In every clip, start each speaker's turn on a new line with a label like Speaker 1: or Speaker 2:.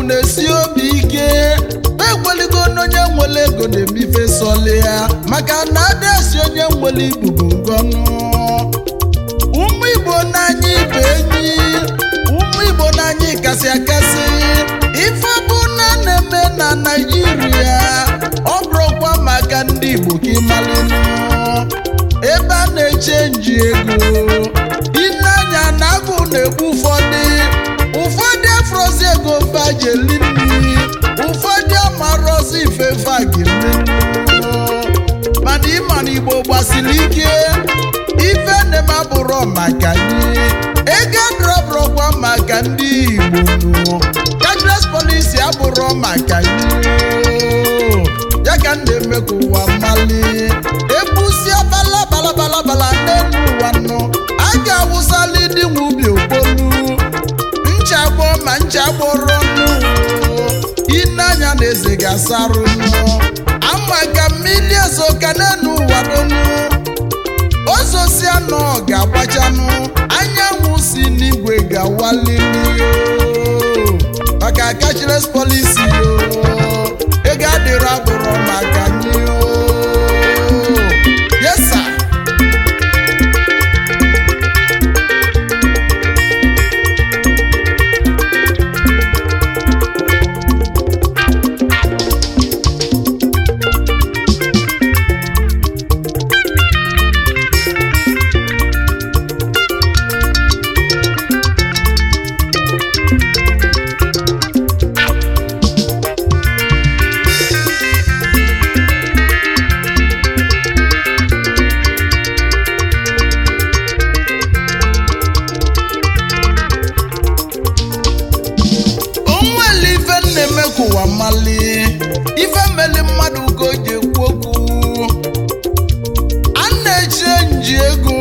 Speaker 1: na-esi obi ike ekweligo n'onye nwere ego na-emife sọli ya maka na adịasi onye nwere ibubo ngọnụ ụmụ igbo n'anya ibe enyi ụmụ igbo n'anya kasị akasị ife bụ na na-eme na naijiria ọ bụrụkwa maka ndị igbo ka ịmalụnụ ebe a na-echenji ego ineanya na agụ na-egbu ụfọdụ ụfọdụ afrozi ego vajeli nri ụfọdụ amarọzi ifefe a ga-emenụ mana ịma na igbo gbasiri ike ife neme abụrụ maka anyị ego drọbụrụkwa maka ndị igbo nụ cashless policy abụrụ maka anyị ya ka m na-eme ka ụwa mali egbusia balabalabalabala n'elu ụwa nụ a ga-awụsali dị nwe ubi okpolu nchagbọ ma nchagbọrọ nụ ineanya na eze ga-asarụ nụ ama ka mmiri ezo ka n'elu ụwa donu ozosi anọ ga-agbachanụ anyanwụ si n'igwe ga-awalili maka cashless policy yo ego adịrọ abụrụ maka anyị o yes sir onwere ife na-eme ka ụwa mali ife meli mmadụ ka o ji ekwu okwu a na-eche nji ego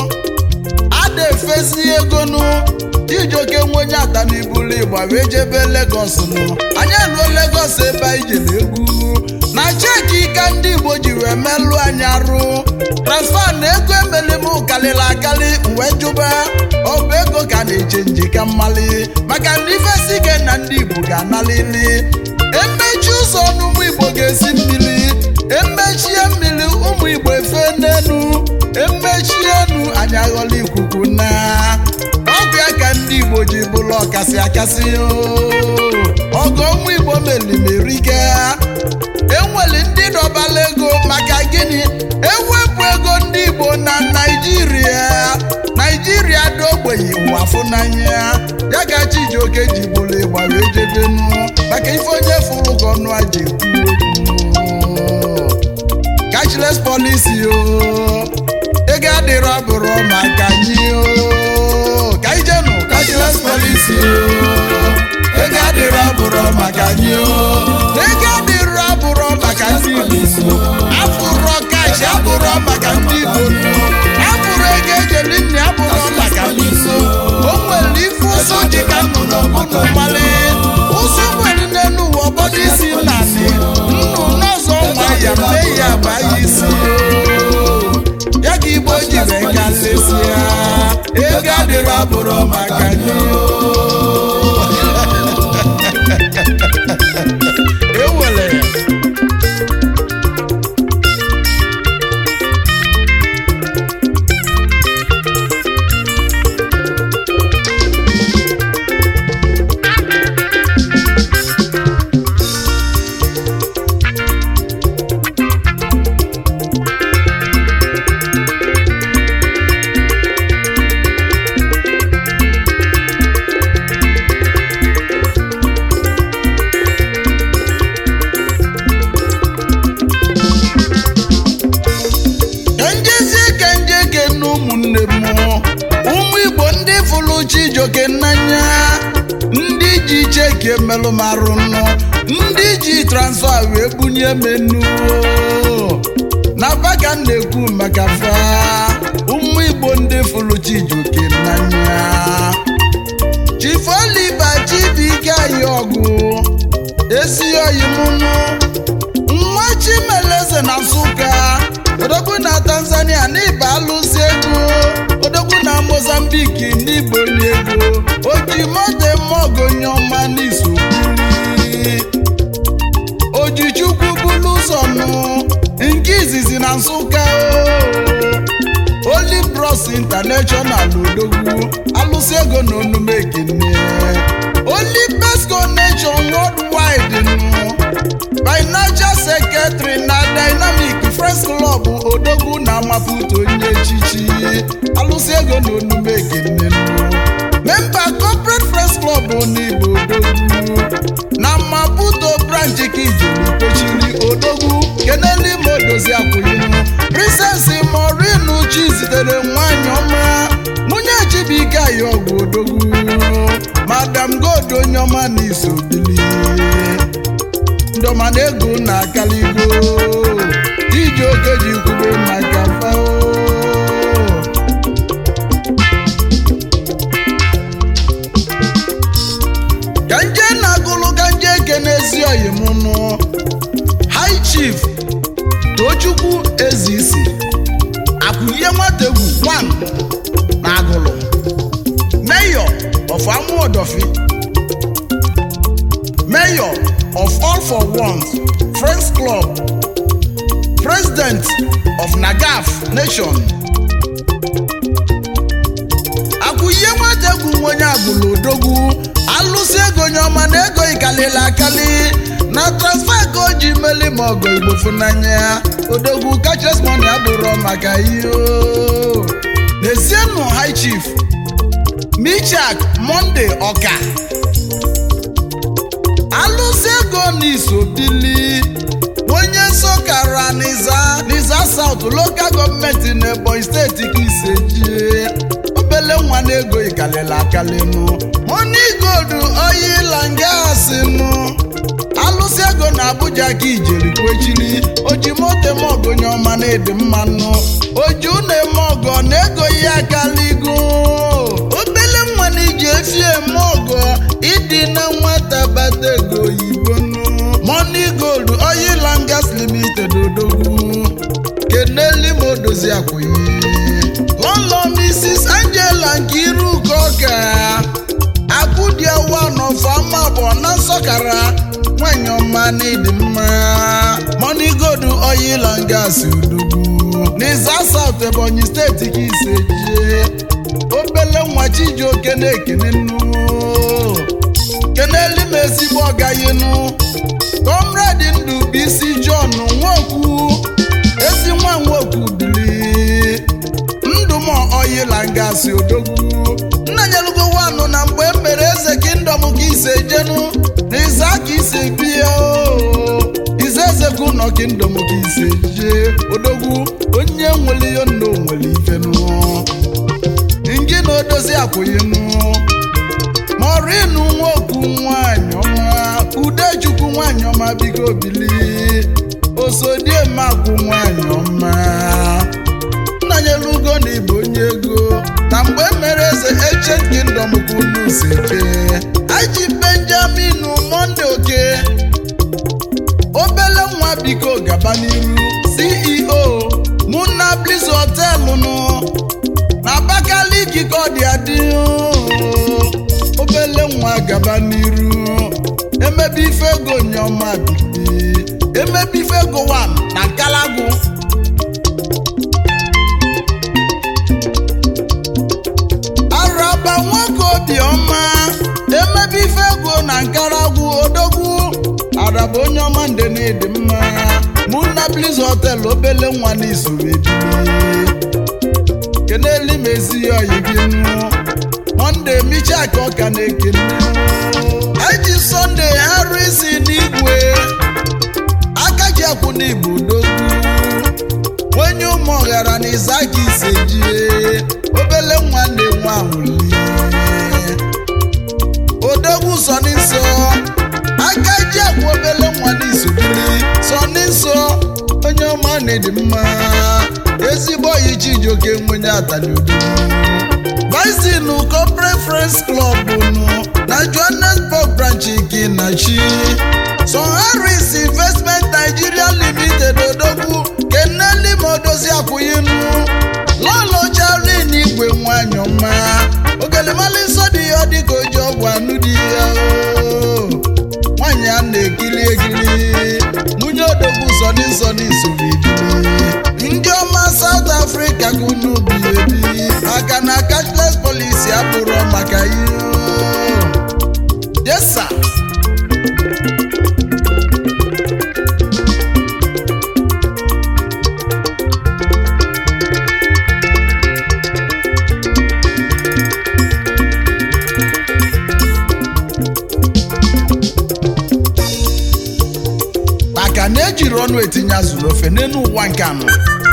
Speaker 1: a na-efesi ego nụ ijoke nwenye ata n'ibulu ịgba wee jebe Lagos nụ anyị eluo Lagos ebe anyị jere egwu na cheki ka ndị Igbo ji wee melụ anyị arụ transfa na ego emeli m karịrị akarị wee jụba ọ bụ ego ka na-eche nje ka mmali maka na ifesi ike na ndị Igbo ga-analili emechi ụzọ n'ụmụ Igbo ga-esi mmiri emechie mmiri ụmụ Igbo efe n'enu emechie enu anyị aghọla ikuku na ọgụ ya ka ndị Igbo ji bụrụ ọkasị akasị ọgụ ụmụ Igbo melimerike enwere ndị dọbala ego maka gịnị ewepụ ego ndị Igbo na Naịjirịa Naịjirịa dị ogbenye ụwa fụnanya ya ka Chijioke ji bụrụ ịgba wee jedenu maka ife onye fụrụ ka ọnụ aja ekwu okwu cashless policy o ego adịrọ bụrụ maka anyị o ka ijenu cashless policy o ego adịrọ bụrụ maka anyị o ego adịrọ bụrụ maka ndị Igbo afụrọ kash abụrọ maka ndị Igbo afụrụ ego ejeli nne abụrọ maka ndị Igbo o nwere ife ụzọ dị ka nnụnụ ọbụnụ mmalị ụzọ nwere n'elu ụwa ọbọdụ isi nnanị nnụ n'ọzọ nwa ya mee ya bụ anyị isi ya ka Igbo ji wee ka nlesịa ego adịrọ abụrọ maka gị ewere ya kenjezie kenjeke na ụmụnne m ụmụ igbo ndị fụrụ Chijioke n'anya ndị ji cheke melụ m arụ nọ ndị ji transfa wee bunye menu na baka m na-ekwu maka fa ụmụ igbo ndị fụrụ Chijioke n'anya Chief Oliver Chibuike anyị ọgụ esi oyi mụnụ nwa Chimeleze na Nsụka odogwu na Tanzania n'ịba alụsị ego odogwu na Mozambique n'igbo ego oji moto eme ọgụ onye ọma n'izu na nsụka o Holy Bros International odogwu alụsị ego na onume ekene Holy Best Connection Worldwide nụ Financial Secretary na Dynamic Friends Club odogwu na Maputo onye echichi alụsị ego na onume ekene nụ Member Corporate Friends Club n'Igbo odogwu na Maputo branch Kijeri kwechiri odogwu keneli modozi akwụyinu Princess Morinu Chi zitere nwanyị ọma nwunye Chibuike Ayọgwụ odogwu Madam God onye ọma na isobili ndọma na ego na akaligo iji oke ji kwube maka fao ka nje na-agụlụ ka nje ekene ezi oyi m nụ high chief tochukwu ezisi akwụlie nwategwu 1 na agụlụ mayor of amuodofi mayor of all for ones friends club president of nagaf nation akwụye nwategwu onye agbụrụ odogwu alụsị ego nye ọma na ego ikalili akali na transfa ka o ji meli ma ọgọ igbo funanya odogwu kachasị mọni abụrụ maka ihe o. n'ezienụ high chief michak monde ọka alụsị ego n'iso bili onye sokara n'iza n'iza south local gọọmenti na ebonyi steeti ka isejie obele nwa na ego ikalili akalinu money gold oyila ngasinu alụsị ego na abuja ka ijeri kwechiri ojimote mogonye ọma na edi mmanụ oju na-eme ọgọ na ego ya akaligo obele nwa na iji efi eme ọgọ ịdị na nwata bata ego oyibo nụ money gold oil and gas limited odogwu keneli ma odozi akwụghị lọlọ mrs angela nkiruka ọka akụdia one of amabọ na nsọkara nwanyị ọma na ịdị mma money gold oil and gas odogwu n'iza south ebonyi steeti ka ise jie obele nwa chijioke na-ekene nnu keneli m ezigbo ọgayinu kọmrade ndụ bụ isi john nwokwu ezi nwa nwokwu bili ndụm oyila ngasị odogwu nna nyelugo wanụ na mgbe e mere eze kingdom ka ise jenu na ize aka ise bie o ize eze ka ụnọ kingdom ka ise jee odogwu onye nwere ihe nna onwere ifenu ngị na odozi akwụghịnụ morinu nwoku nwanyị ọma udechukwu nwanyị ọma biko bili osodiemakwu nwanyị ọma nnanyelugo na ibu onye ego na mgbe e mere eze ancient kingdom ka unu seke aji benjamin monde oke obele nwa biko gaba n'iru ceo muna bliss họtelụ nụ na abakaliki ka ọ dị adị obele nwa gaba n'iru emebe ife ego nyọma bili emebe ife ego 1 na nkalagụ araba nwoke obiọma emebe ife ego na nkaragwu odogwu araba onye ọma nde na ịdị mma muna bliss hotel obele nwa na isoro ebili keneli m ezi ya oyi gị nụ monde michak ọka na-ekene eji sọnde harisi n'igwe aka ji akwụ n'igbo dogwu onye ụmụ ọghara na izaki isejie obele nwa na-enwe anwụli odogwu sọni nsọ aka ji akwụ obele nwa na isobili sọni nsọ onye ọma na-edi mma ezigbo oyi chijioke nwenye atali odogwu Vaisinu Corporate Friends Club nụ na Johannesburg branch gị na chi Son Harris Investment Nigeria Limited odogwu keneli ma odozi akwụghịnụ lọlọ charin igwe nwanyị ọma ogelemali nsọ dị ya dịka oji ọgwụ anụ dị ya o nwanyị a na-ekiri ekiri nwunye odogwu sọni nsọni soro ebili maka na ejiri ọnụ etinye azụ n'ofe n'elu ụwa nke anọ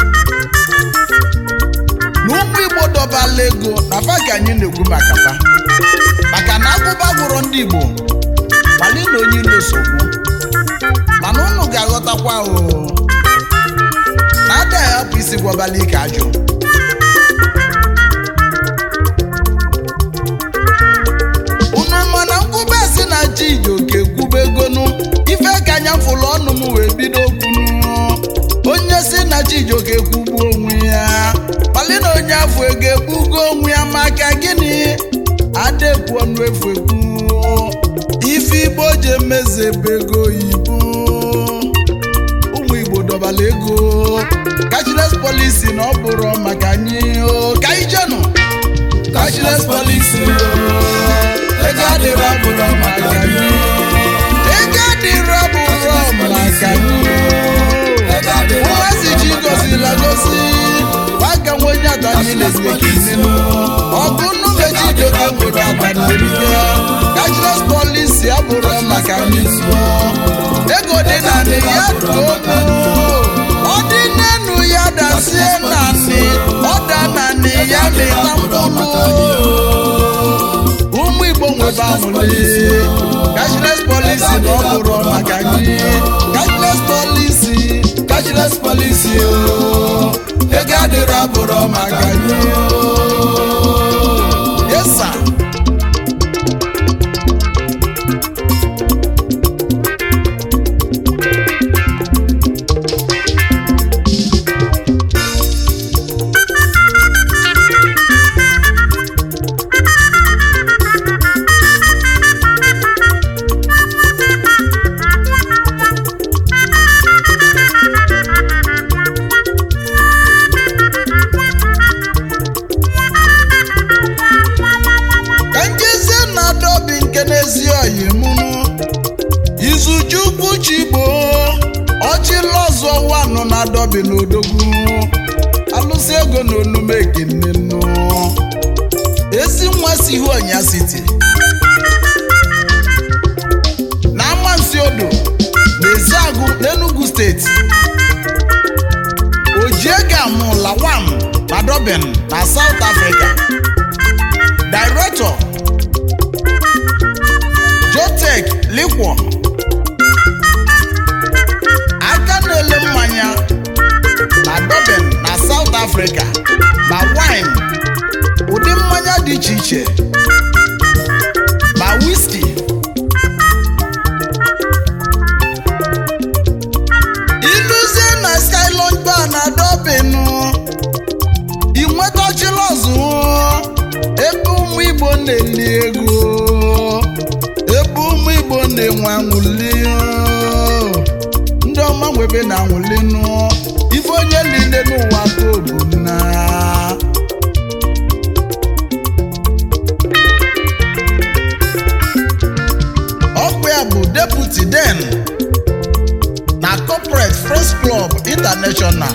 Speaker 1: na ụmụ igbo dọbala ego na fa ka anyị na-ekwu maka fa maka na agụba gwụrụ ndị igbo kpali na onye ilo sogbu mana unu ga-aghọtakwa o na ada ahapụ isi gwọbala ike ajụ unu mana nkwube si na chijioke kwube egonu ife ka anya fụlụ ọnụ m wee bido kwunu onye si na chijioke kwugbuo onwe ya kpali na onye afọ ego egbugo onwe ya maka gịnị adekwu ọnụ efu ekwu ife igbo ji emezebe ego oyibo ụmụ igbo dọbala ego cashless policy na ọ bụrụ maka anyị o ka anyị jenụ cashless policy o ego adịrọ abụrụ maka anyị ego adịrọ abụrụ maka anyị ụmụazị ji gozila gozi gwaga nwe onye atanyị na-ezibekinu ọgụ nnu meji doke nwere ataneriga cashless policy abụrụ maka anyị ego dị na nị ya togo ọ dị n'enu ya dasie na nị ọ da na nị ya mịta mkpụrụ ụmụ igbo nwebe anwụli cashless policy na ọ bụrụ maka gị cashless policy cashless policy o ego adịrọ abụrụ maka gị yesa ka njezie na dobi nke n'ezi oyi mụnụ izuchukwu chigbo ọchịlọzọ wanụ na dobi n'odogwu alụsị ego na onume ekene nụ ezi nwa si ihu ọnya siti na amansi odo na eziagụ n'enugu steeti ojiega mụla wam na dobin na south africa Director Jotech Liquor aka na-ele mmanya na Durban na South Africa na wine ụdị mmanya dị iche iche ma whisky iluzie na Skyline Bar na Durban ị nwetachila ọzụ ebe ụmụ igbo na-eli ego ebe ụmụ igbo na-enwe anwụli ndị ọma nwebe na anwụli nụ ife onye niile n'ụwa ka obu na ọkpụ ya bụ deputy den na corporate press club international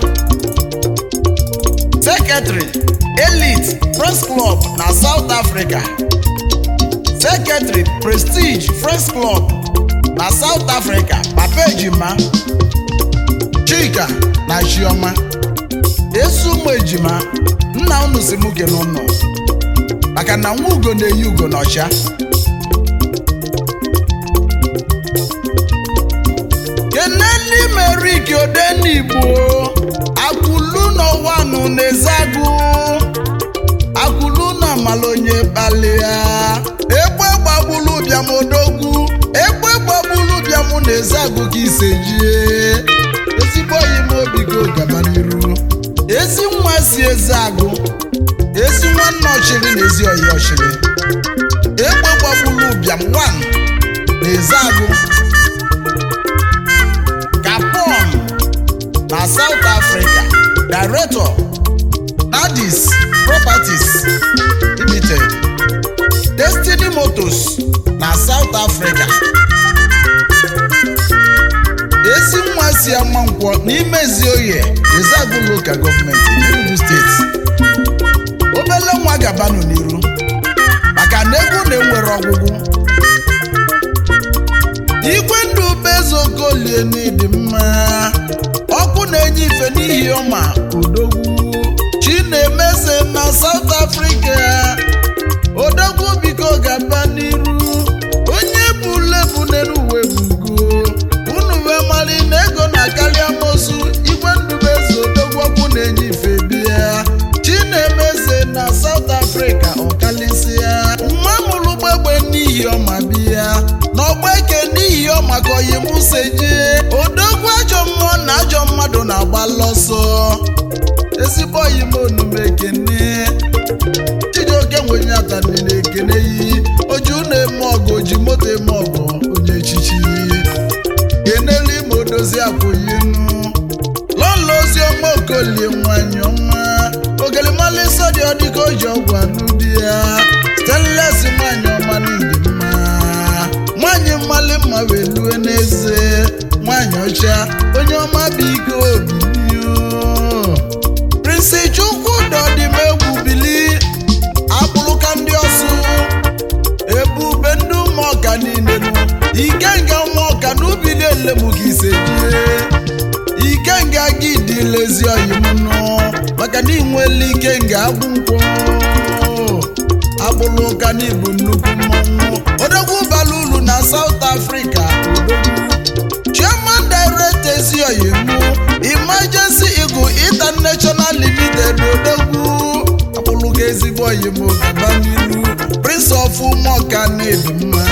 Speaker 1: secretary elite press club na south africa secretary prestige press club na south africa papa ejima chika na chioma ezi ụmụ ejima nna unu si mụ kene ụnụ maka na nwa ugo na-eyi ugo n'ọcha keneli meriki odenigbo akwụlu n'ọwanụ na-ezagụ akwụlu na amala onye kpalịa egbe gbagbulu bịam odogwu egbe gbagbulu bịam na-ezagụ ka ise jie ezigbo oyi m obi go gaba n'iru ezi nwa si eze agụ ezi nwanne ọchịrị na ezi oyi ọchịrị egbe gbagbulu bịam wan na eze agụ Gabon na South Africa Director Nadis Properties Limited Destiny Motors na South Africa ezi nwa si ama nkwọ n'ime Ezioye Ezeagu Local Government Enugu Steeti obele nwa gabanụ n'iru maka na egwu na-enwere ọgwụgwụ igwe ndụ bezo okolie n'ịdị mma ọkụ na-enye ife n'ihi ọma odogwu chinemeze na South Africa odogwu biko gaba n'iru onye bulebu n'elu uwe bugo unu wee mali na ego na-akarị amosu igwe ndubeze odogwu ọkụ na-enye ife bịa chinemeze na South Africa ọkalịsịa mma mụrụ gbegbe n'ihi ọma bịa n'ọgba eke n'ihi ọma ka oyi musa jee odogwu ajọ mmụọ na ajọ mmadụ na-agba lọsọ ezigbo oyi m onume ekene chijioke nwenye atanị na-ekene yi oju na-eme ọgụ oji moto eme ọgụ onye echichi kenelu ime odozi akwụyinu lọlọ ozi ọma okolie nwanyị ọma ogelimali sọdị ọdịka oji ọgwụ anụ di ya stanles nwanyị ọma n'ịdị mma nwanyị mmali mma wee lue n'eze nwanyị ọcha onye ọma bụ ike obibi prinsi chukwu dọdịmegwu bili akpụrụka ndị ọsụ ebube ndị ụmụọka niile nụ ikenga ụmụọka n'ubi niile mụ ka ise jie ikenga gị dị lezi oyimnụ maka na inwele ikenga agwụ nkwọ agbụrụ ụka n'ibu nnukwu mmọnwụ odogwu bara ulu na South Africa odogwu chairman director ezioyimu emergency eagle international limited odogwu akpụrụka ezigbo oyimo gaba n'ilu prince of ụmụọka na-edu mma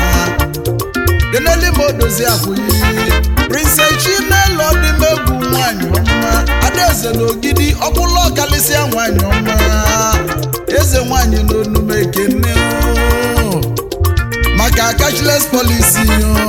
Speaker 1: keneli ma odozi akwụyi prince chinelo dịmegwu nwanyị ọma adaeze na ogidi ọkpụlụ ọkalịsịa nwanyị ọma eze nwanyị n'onume ekene o. maka cashless policy o.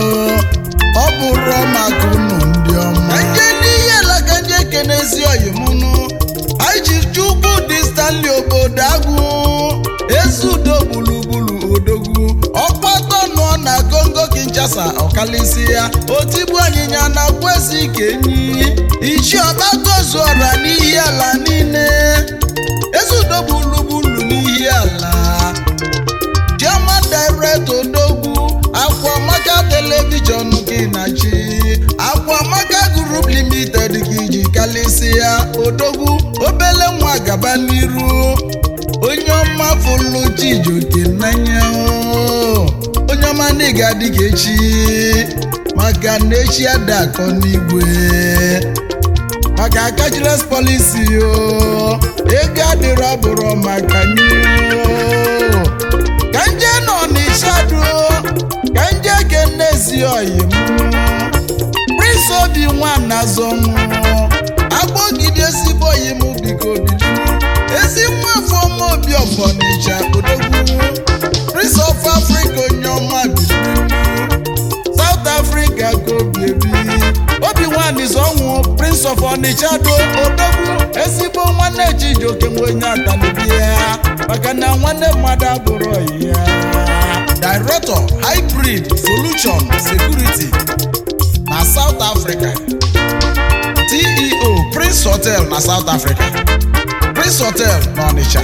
Speaker 1: ọ bụrụ maka unu ndị ọma nje n'ihe alaka ndị ekenezi oyimunu anyị ji chukwu dị stanley obodo agwụ ezudo gburugburu odogwu ọkpọtọ nọ na kongo kinshasa ọkalịsị ya otigbu anyịnya na kwezi kenyi ichi ọgbatozuọra n'ihi ala niile ezudo gburugburu n'ihi ala German director odogwu akwamaka telivishọn gị na chi akwamaka group limited gị ji kalịsịa odogwu obele nwa gaba n'iru onye ọma fụlụ chijoke n'anya o. onye ọma na ịga dịka echi maka na echi ada akọ n'igwe maka cashless policy o ego adịrọ bụrụ maka nye o. ka nje nọ n'ishadu ka nje kenezi oyim prince obi nwana zọnwụ agbọgide ezigbo oyim biko bido ezi nwafọ ọma obi ọfọnịcha odogwu prince of africa onye ọma bido south africa ka obi ebi obi nwanyị zọnwụ prince of onitsha do odogwu ezigbo nwanne chijioke nwenye atanibi ya maka na nwanne mmadụ abụrụ ọyị ya director hybrid solution security na south africa ceo prince hotel na south africa prince hotel na onitsha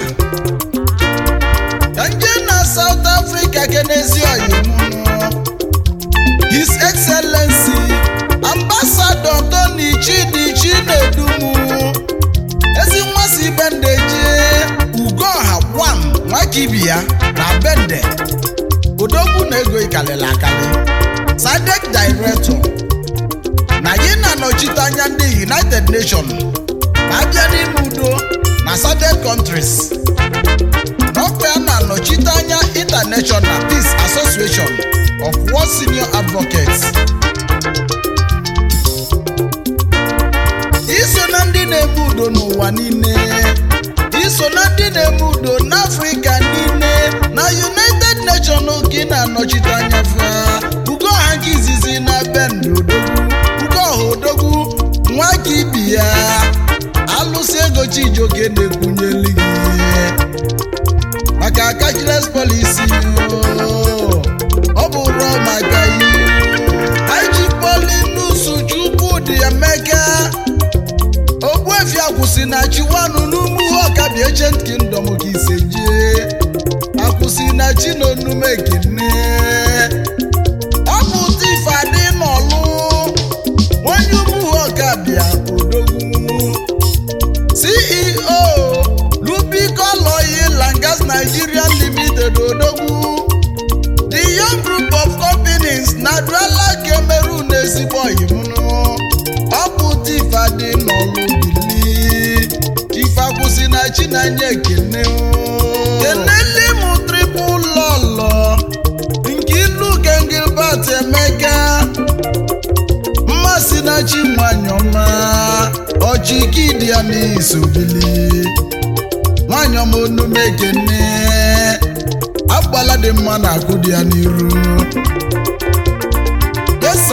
Speaker 1: ka nje na south africa kenezi ọyịmụnụ his excellency ambassador tony chidi chinedumu ezi nwa si bende jee ugoha gwam nwakibia na bende odogwu na ego ikalili akali sadek director na yi na-anọchite anya ndị united nations ma abịa n'ime udo na sadek countries n'ọkwa ya na-anọchite anya international peace association of world senior advocates iso na ndị na-eme udo n'ụwa niile iso na ndị na-eme udo n'afrịka niile na united nations ka ị na-anọchite anya fa ugoha nke izizi na bend odogwu ugoha odogwu nwa ka ibi ya alụsị ego chijoke na-ekwunyeli gị maka cashless policy o. ọ bụrụ maka ihe anyị polinusu chukwudị emeka ogbuefi akwụsị na chiwanụ n'umu ọkabi ancient kingdom ka ise jee akwụsị na chinonume kene ọ bụ tifadị n'ọlụ ezigbo ọyị m nụ ọ bụ tifa dị n'ọlụ bili ife akwụsị na chinanya ekene kenele m tripụl lọlọ nke ilu gengilbat emeka mmasị na chi nwanyị ọma ọchịkidi ya n'isobili nwanyị ọma onume ekene agbala dị mma na akụ dị ya n'iru yesa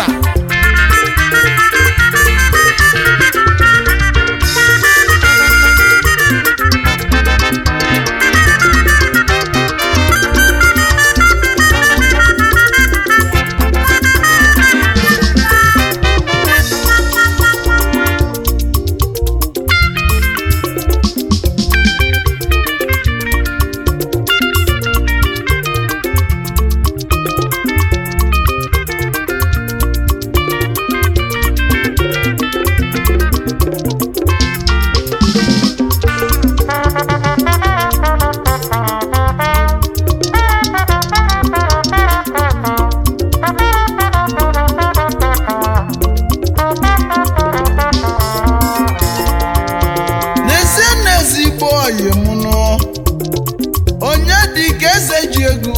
Speaker 1: n'ezie n'ezigbo ọyị m nụ onye dị ka eze ji ego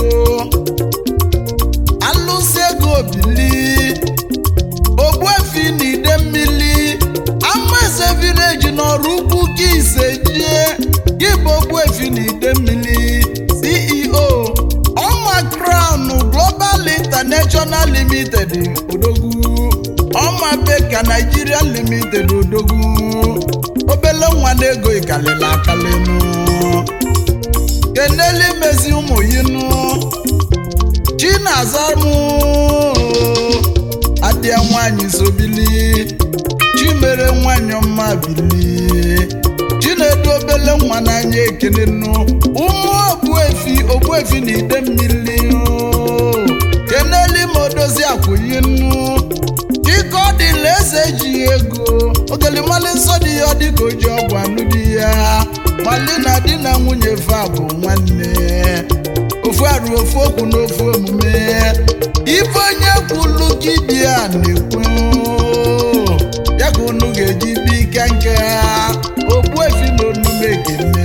Speaker 1: alụsị ego bili ogbuefi na ide mmiri ama eze vileji n'ọrụ ukwu ka ise jie gị bụ ogbuefi na ide mmiri ceo ọma crown global international limited odogwu ọma beka nigeria limited odogwu obele nwa na-ego ikalịla akalịnụ keneli mezi ụmụ yinụ chinazamụ adịa nwanyị sobili chimere nwanyị ọma bili chinedu obele nwa n'anya ekene nụ ụmụ ogbuefi ogbuefi na ide mmiri keneli ma odozi akwụyi nụ dịka ọ dịla eze ji ego ogelimali nsọ dị ya dịka o ji ọgwụ anụ di ya mali na di na nwunye fa bụ nwanne ofu arụ ofu okwu na ofu omume ife onye kwulu gị dị ya na-ekwu ya ka unu ga-eji bi ike nke ha ogbuefi na onume ekene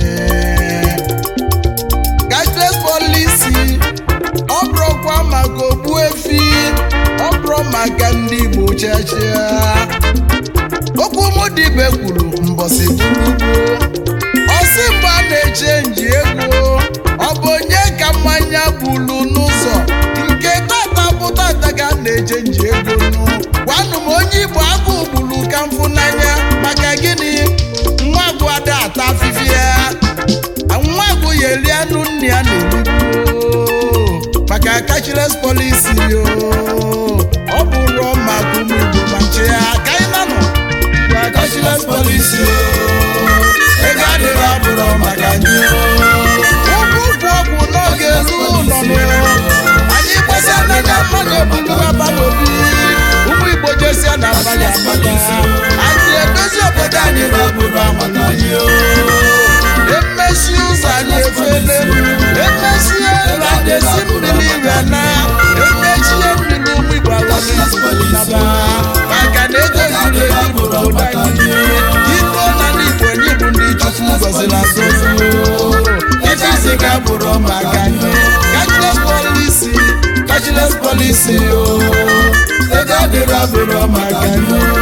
Speaker 1: cashless policy ọ bụrụkwa maka ogbuefi ọ bụrụ maka ndị igbo chachia okwu mụ dibe kwuru mbọsị bụrugbo ọsị mgbe a na-eche nji ego ọ bụ onye ka mmanya bulu n'ụzọ nke tata bụ tata ka a na-eche nji ego nụ gwanụ m onye igbo agụ gburu ka mfụ n'anya maka gịnị nwa agụ ada ata afịfịa nwa agụ ya eri anụ nne ya na-erigbu maka cashless policy yo ọ bụrụ maka ụmụ igbo ma nche ya ka anyị nanọ gwa cashless policy yo ego adịghị abụrụ maka anyị ụkwụ ụkwụ ọgwụ n'oge elu ụlọ nụ anyị gbasa na na mmadụ ebulu aba n'obi ụmụ igbo jesia na abalị abalị anyị edozi obodo anyị na obodo amala anyị emesi ụzọ anyị efele emesie ụlọ anyị esi mmiri ire na emechie mmiri ụmụ igbo agwụnaba maka na ego ziri ezi bụ obodo anyị iko na ndị igbo anyị bụ ndị chukwu gọziri agọzi ife isi ka bụrụ maka anyị cashless policy cashless policy o ego adịrọ bụrụ maka anyị